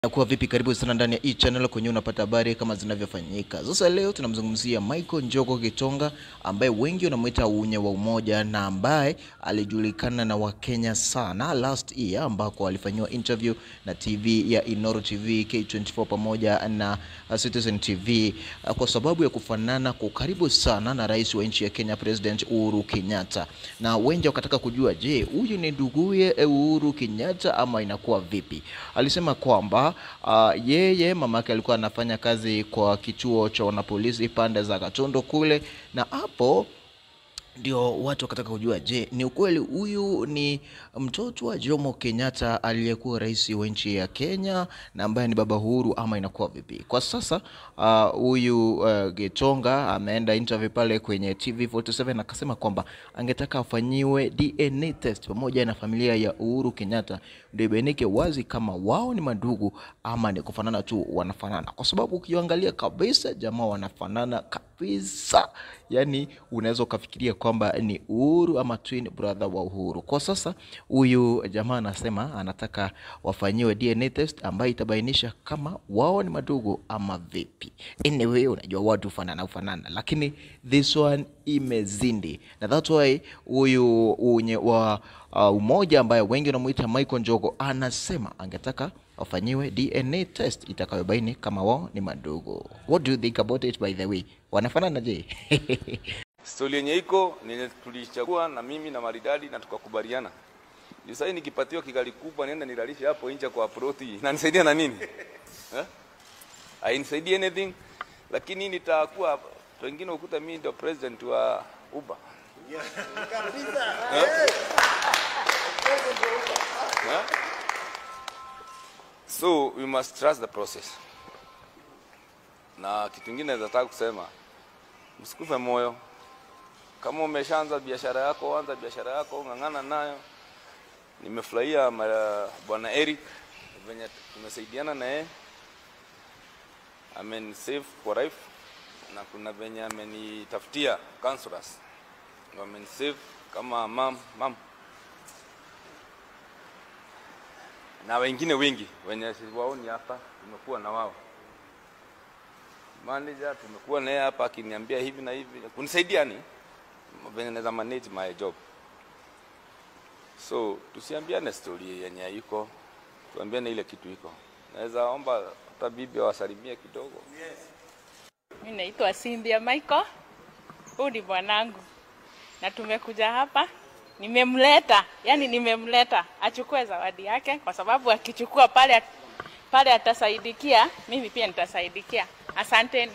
Kuwa vipi? Karibu sana ndani ya hii channel kwenye unapata habari kama zinavyofanyika. Sasa leo tunamzungumzia Michael Njogo Gitonga ambaye wengi wanamwita unye wa umoja na ambaye alijulikana na Wakenya sana last year ambako alifanyiwa interview na TV ya Inoro TV, K24 pamoja na Citizen TV kwa sababu ya kufanana kwa karibu sana na rais wa nchi ya Kenya President Uhuru Kenyatta, na wengi wakataka kujua, je, huyu ni nduguye Uhuru Kenyatta ama inakuwa vipi? Alisema kwamba Uh, yeye mama yake alikuwa anafanya kazi kwa kituo cha wanapolisi pande za Katondo kule, na hapo ndio watu wakataka kujua, je, ni ukweli huyu ni mtoto wa Jomo Kenyatta aliyekuwa rais wa nchi ya Kenya na ambaye ni baba Uhuru ama inakuwa vipi? Kwa sasa huyu uh, uh, Gitonga ameenda interview pale kwenye TV47 akasema kwamba angetaka afanyiwe DNA test pamoja na familia ya Uhuru Kenyatta ndio ibainike wazi kama wao ni madugu ama ni kufanana tu wanafanana, kwa sababu ukiangalia kabisa jamaa wanafanana kabisa, yani unaweza ukafikiria kwamba ni Uhuru ama twin brother wa Uhuru. Kwa sasa huyu jamaa anasema anataka wafanyiwe DNA test ambayo itabainisha kama wao ni madugu ama vipi. Anyway, unajua watu fanana ufanana, lakini this one imezindi, na that's why huyu unye wa uh, umoja ambaye wengi wanamuita Michael Njogo anasema angetaka wafanyiwe DNA test itakayobaini kama wao ni madugu. What do you think about it by the way? Wanafanana je? Stori yenye iko ni tulichagua na mimi na Maridadi na tukakubaliana. Ndio sasa nikipatiwa kigali kubwa nienda nilalishe hapo nje kwa proti. Na nisaidia na nini? Eh? Hainisaidii anything lakini nitakuwa pengine ukuta mimi ndio president wa Uber. Eh? So we must trust the process. Na kitu kingine nataka kusema msikufe moyo. Kama umeshaanza biashara yako, anza biashara yako, ng'ang'ana nayo. Nimefurahia bwana Eric venye tumesaidiana na yeye, amenisave kwa life, na kuna venye amenitafutia counselors wamenisave kama mam mam na wengine wengi wenye siwaoni hapa, tumekuwa na wao manager, tumekuwa naye hapa akiniambia hivi na hivi kunisaidia ni venye naweza manage my job. So tusiambiane story yenye iko, tuambiane ile kitu iko. Naweza omba hata bibi awasalimie kidogo. Yes. Mimi naitwa Cynthia Michael, huyu ni bwanangu na tumekuja hapa, nimemleta yani, nimemleta achukue zawadi yake, kwa sababu akichukua pale pale atasaidikia, mimi pia nitasaidikia. Asanteni.